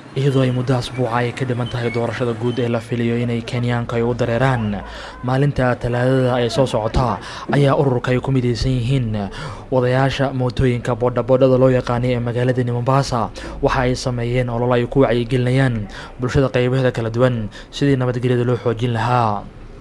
iyadoo ay muddo asbuuca ay ka dhiman tahay doorashada guud ee la filayo inay kenyaanka ay u dareeraan maalinta talaadada ay soo socota ayaa ururka ay ku midaysan yihiin wadayaasha mootooyinka boodhaboodhada loo yaqaanay ee magaaladani mombasa waxa ay sameeyeen olol ay ku wacyigelinayaan bulshada qaybaheeda kala duwan sidii nabadgelyada loo xoojin lahaa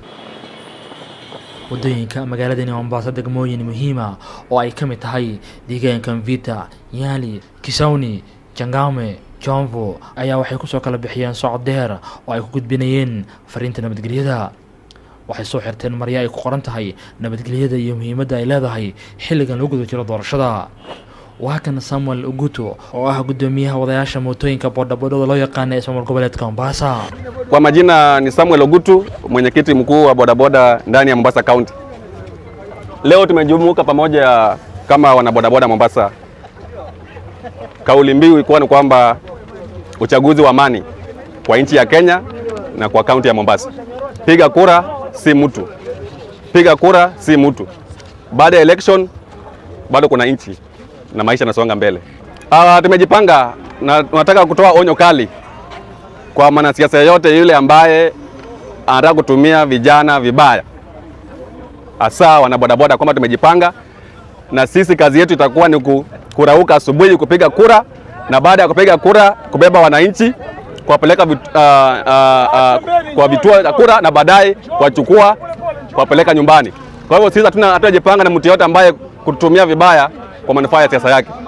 wadooyinka magaaladani mombasa degmooyin muhiima oo ay ka mid tahay deegaanka mvita nyali kisawni jangame jomvo ayaa waxay kusoo kala bixiyeen socod dheer oo ay ku gudbinayeen fariinta nabadgelyada waxay soo xirteen marya ay ku qoran tahay nabadgelyada iyo muhiimadda ay leedahay xilligan lagu guda jiro doorashada waa kan samuel uguto oo ah guddoomiyaha wadayaasha mootooyinka boodhaboodhada loo yaqaana ee ismaamul goboleedka mombasa Kwa majina ni Samuel Ogutu, mwenyekiti mkuu wa bodaboda ndani ya Mombasa County. Leo tumejumuika pamoja kama wanabodaboda Mombasa. Kauli mbiu ilikuwa ni kwamba uchaguzi wa amani kwa nchi ya Kenya na kwa kaunti ya Mombasa. Piga kura si mtu, piga kura si mtu. Baada ya election bado kuna nchi na maisha yanasonga mbele. Ah, tumejipanga na tunataka kutoa onyo kali kwa mwanasiasa yeyote yule ambaye anataka kutumia vijana vibaya, hasa wanabodaboda, kwamba tumejipanga na sisi kazi yetu itakuwa ni ku- kurauka asubuhi kupiga kura, na baada ya kupiga kura kubeba wananchi kuwapeleka vit, uh, uh, uh, kwa vituo vya kura na baadaye kuwachukua kuwapeleka nyumbani. Kwa hivyo sisi hatuna hatujajipanga na mtu yeyote ambaye kutumia vibaya kwa manufaa ya siasa yake.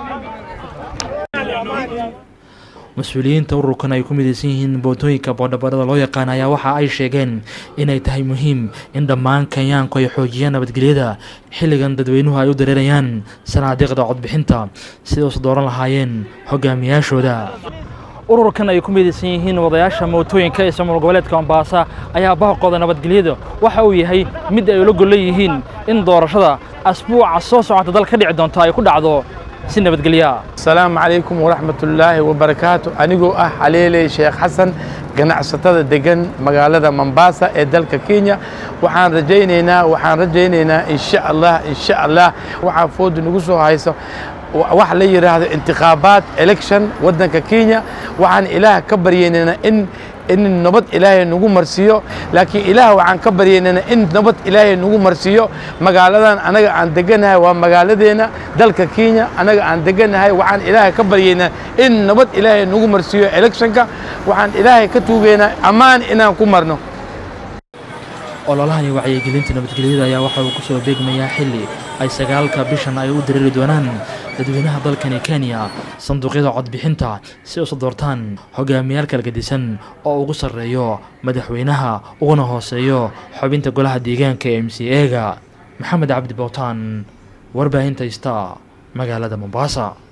mas-uuliyiinta ururkan ay ku midaysan yihiin bootooyinka boodhaboodhada loo yaqaan ayaa waxa ay sheegeen inay tahay muhiim in dhammaan kenyaanku ay xoojiyaan nabadgelyada xilligan dadweynuhu ay u dareerayaan sanaadiiqda codbixinta siday usu dooran lahaayeen hogaamiyaashooda ururkan ay ku midaysan yihiin wadayaasha mootooyinka ee ismaamul goboleedka mombasa ayaa baaqooda nabadgelyada waxa uu yahay mid ay ula gollan yihiin in doorashada asbuuca soo socota dal ka dhici doonta ay ku dhacdo si nabadgelya asalaamu calaykum waraxmatullaahi wabarakaatu anigoo ah xaleeley sheekh xasan ganacsatada degan magaalada mombasa ee dalka kenya waxaan rajaynaynaa waxaan rajaynaynaa insha allah insha allah waxaa foodu nagu soo hayso wax la yidhaahdo intikhaabaat election waddanka kenya waxaan ilaah ka baryaynaynaa in in nabad ilaahay nagu marsiiyo laakiin ilaah waxaan ka baryaynana in nabad ilaahay nagu marsiiyo magaaladan anaga aan deganahay waa magaaladeena dalka kenya anaga aan deganahay waxaan ilaahay ka baryaynaa in nabad ilaahay nagu marsiiyo electionka waxaan ilaahay ka tuugaynaa ammaan inaan ku marno ololahani wacyigelinta nabadgelyada ayaa waxa uu ku soo beegmayaa xilli ay sagaalka bishan ay u dareeri doonaan dadweynaha dalkani kenya sanduuqyada codbixinta si usu doortaan hogaamiyaal kala gedisan oo ugu sarreeyo madaxweynaha uguna hooseeyo xubinta golaha deegaanka ee m c e ga maxamed cabdi bowtaan warbaahinta ista magaalada mombasa